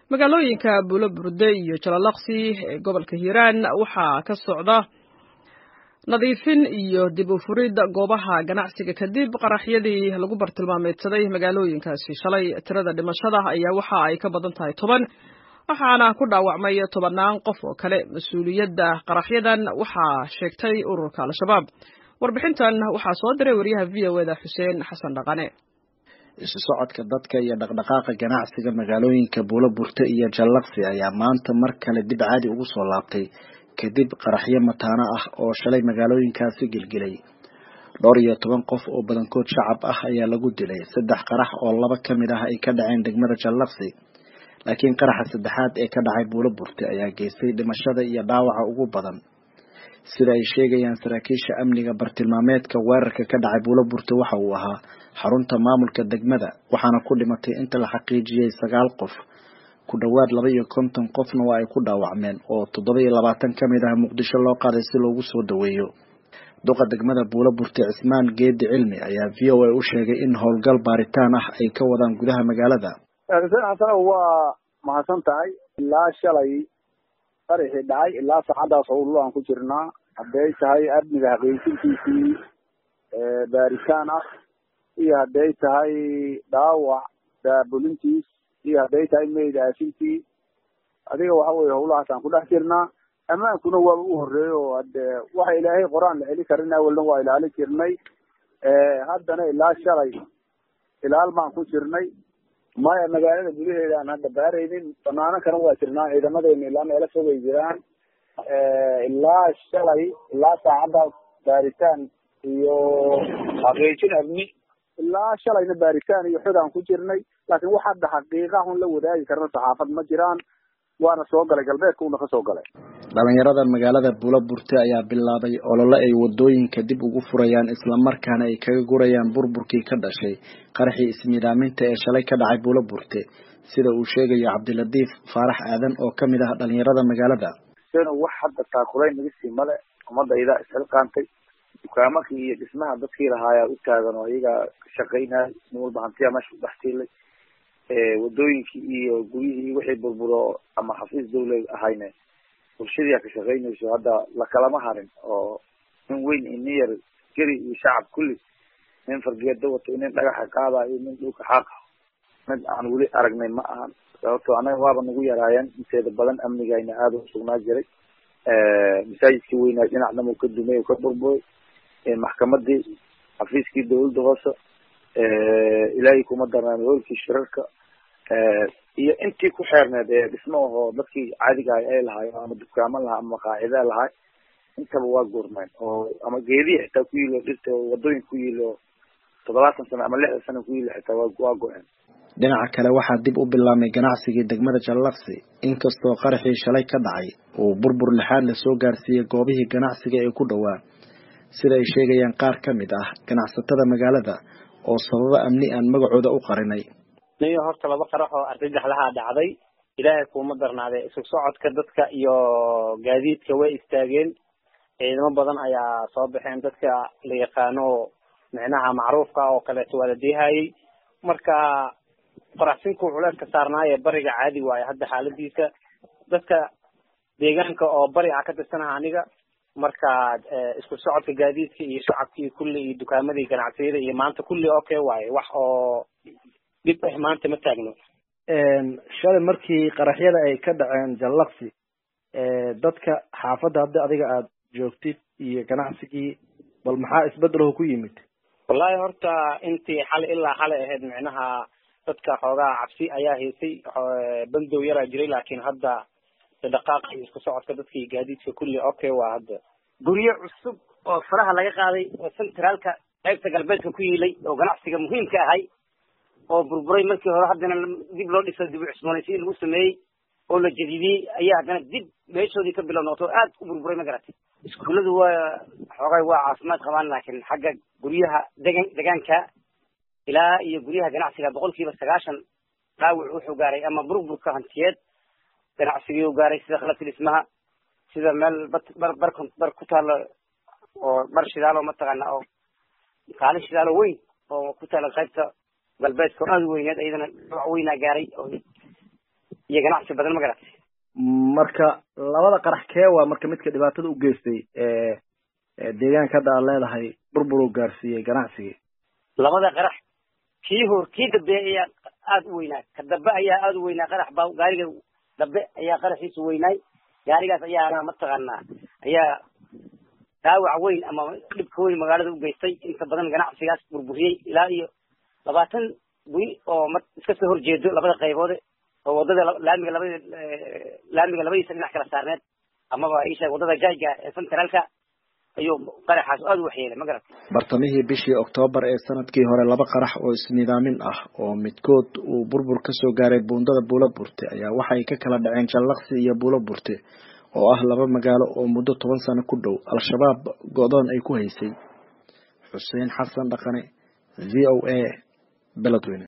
magaalooyinka buulo burde iyo jalalaqsi ee gobolka hiiraan waxaa ka socda nadiifin iyo dib u furid goobaha ganacsiga kadib qaraxyadii lagu bartilmaameedsaday magaalooyinkaasi shalay tirada dhimashada ayaa waxa ay ka badan tahay toban waxaana ku dhaawacmay tobannaan qof oo kale mas-uuliyadda qaraxyadan waxaa sheegtay ururka al-shabaab warbixintan waxaa soo diray wariyaha v o eda xuseen xasan dhaqane isu socodka dadka iyo dhaqdhaqaaqa ganacsiga magaalooyinka buulo burte iyo jallaqsi ayaa maanta mar kale dib caadi ugu soo laabtay kadib qaraxyo mataano ah oo shalay magaalooyinkaasi gelgelay dhowr iyo toban qof oo badankood shacab ah ayaa lagu dilay saddex qarax oo laba ka mid ah ay ka dhaceen degmada jallaqsi laakiin qaraxa saddexaad ee ka dhacay buulo burte ayaa geystay dhimashada iyo dhaawaca ugu badan sida ay sheegayaan saraakiisha amniga bartilmaameedka weerarka ka dhacay buulo burte waxa uu ahaa xarunta maamulka degmada waxaana ku dhimatay inta la xaqiijiyey sagaal qof ku dhowaad laba iyo konton qofna waa ay ku dhaawacmeen oo toddoba iyo labaatan ka mid ah muqdisho loo qaaday si loogu soo daweeyo duqa degmada buulo burte cismaan geedi cilmi ayaa v o a u sheegay in howlgal baaritaan ah ay ka wadaan gudaha magaalada xuseen xasano waa mahadsan tahay ilaa shalay qaraxii dhacay ilaa saacadaas howllo aan ku jirnaa hadday tahay amniga xaqiijintiisii baaritaan ah iyo hadday tahay dhaawac daabulintiis iyo hadday tahay meyd aasintii adiga waxa weye howlahaas aan ku dhex jirnaa ammaankuna waaba u horreeyey oo hade waxa ilaahay qoraan la celi karin awalna waa ilaalin jirnay haddana ilaa shalay ilaal baan ku jirnay maya magaalada gudaheeda aan hadda baaraynin banaano kana waa jirnaa ciidamadeena ilaa meelo fogay jiraan ilaa shalay ilaa saacaddaas baaritaan iyo xaqiijin amni ilaa shalayna baaritaan iyo xod aan ku jirnay laakiin wax hadda xaqiiqahun la wadaagi karna saxaafad ma jiraan waana soo galay galbeedka una ka soo galay dhalinyarada magaalada buulo burte ayaa bilaabay olole ay wadooyinka dib ugu furayaan islamarkaana ay kaga gurayaan burburkii ka dhashay qaraxii ismiidaaminta ee shalay ka dhacay buulo burte sida uu sheegayo cabdilatiif faarax aadan oo kamid ah dhalinyarada magaalada wax hadda taakulayn naga sii male ummadayda isxilqaantay dukaamakii iyo dhismaha dadkii lahaayaa u taagan oo iyagaa ka shaqaynaya nin walba hantiyaa meesha ku dhex tiilay wadooyinkii iyo guryihii wixii burburo ama xafiis dawla ahayne bulshadiyaa ka shaqaynayso hadda lakalama harin oo nin weyn iyo nin yar geri iyo shacab kulli nin fargeedo wato nin dhagaxa qaada iyo nin dhulka xaaqa mid aan weli aragnay ma ahan sababto anaga waaba nagu yaraayeen inteeda badan amnigayna aada u sugnaa jiray masaajidkii weynaa dhinac dhan uu ka dumay u ka burburay maxkamadii xafiiskii dawladda hoose ilaahay kuma darnaan hoolkii shirarka iyo intii ku xeerneed ee dhismo ahoo dadkii caadiga ah ay lahaay ama dukaamo lahaa ama maqaacida lahaay intaba waa goormeen oo ama geedihi xitaa ku yiilo dhirta wadooyin ku yiilo toddobaatan sano ama lixdan sano ku yiilo xitaa waa waa go-een dhinaca kale waxaa dib u bilaabmay ganacsigii degmada jallaqsi inkastoo qaraxii shalay ka dhacay uu burbur lixaad la soo gaarsiiyey goobihii ganacsiga ee ku dhowaa sida ay sheegayaan qaar ka mid ah ganacsatada magaalada oo sababo amni aan magacooda u qarinay niyo horta laba qarax oo argagaxlahaa dhacday ilaahay kuuma darnaadee isu socodka dadka iyo gaadiidka way istaageen ciidamo badan ayaa soo baxeen dadka la yaqaano micnaha macruufka oo kaleeto waa la deehayey marka qoraxsinku culeeska saarnaaye bariga caadi waaye hadda xaaladiisa dadka deegaanka oo bari a ka tirsanaha aniga marka isku socodka gaadiidka iyo shacabkii kulli iyo dukaamadii ganacsiyada iyo maanta kulli okay waaye wax oo dhib ah maanta ma taagno shalay markii qaraxyada ay ka dhaceen jallaqsi dadka xaafadda haddi adiga aada joogtid iyo ganacsigii bal maxaa isbedelaho ku yimid wallahi horta intii xali ilaa xalay ahayd micnaha dadka xoogaa cabsi ayaa haysay bandow yaraa jiray laakiin hadda dhaqaaqa iyo isku socodka dadkii gaadiidka kulli okay waa hadda guryo cusub oo faraha laga qaaday oo centraalka qaybta galbeedka ku yiilay oo ganacsiga muhiimka ahay oo burburay markii hore haddana dib loo dhiso dib u cusboonaysiin lagu sameeyey oo la jadidiyey ayaa haddana dib meeshoodii ka bilow noqoto aad u burburay ma garatay iskuulladu waa xoogay waa caafimaad qabaan laakiin xagga guryaha degan degaanka ilaa iyo guryaha ganacsiga boqol kiiba sagaashan dhaawac wuxuu gaaray ama burburka hantiyeed ganacsigii u gaaray sida khalabka dhismaha sida meel bar bar bar ku taalo oo bar shidaalo mataqaana oo kaalin shidaalo weyn oo ku taala qaybta galbeedka oo aada u weyneed iyadana dhaawac weynaa gaaray oo iyo ganacsi badan ma garatay marka labada qarax kee waa marka midka dhibaatada u geystay deegaanka hadda aad leedahay burbur uu gaarsiiyey ganacsigii labada qarax kii hor kii dambe ayaa aada u weynaa ka dambe ayaa aada u weynaa qarax baa gaariga dambe ayaa qaraxiisu weynaay gaarigaas ayaana mataqaanaa ayaa dhaawac weyn ama dhibka weyn magaalada u geystay inta badan ganacsigaas burburiyey ilaa iyo labaatan guri oo ma iska soo horjeedo labada qayboode oo wadada laamiga labada laamiga labadiisa dhinac kala saarneed amaba isha wadada jayga ee centraalka ayuu qaraxaas aada u waxyeelay ma garat bartamihii bishii oktoobar ee sanadkii hore laba qarax oo isnidaamin ah oo midkood uu burbur kasoo gaaray buundada buulo burte ayaa waxay ka kala dhaceen jallaqsi iyo buulo burte oo ah laba magaalo oo muddo toban sano ku dhow al-shabaab go-doon ay ku haysay xuseen xasan dhaqane v o a beledweyne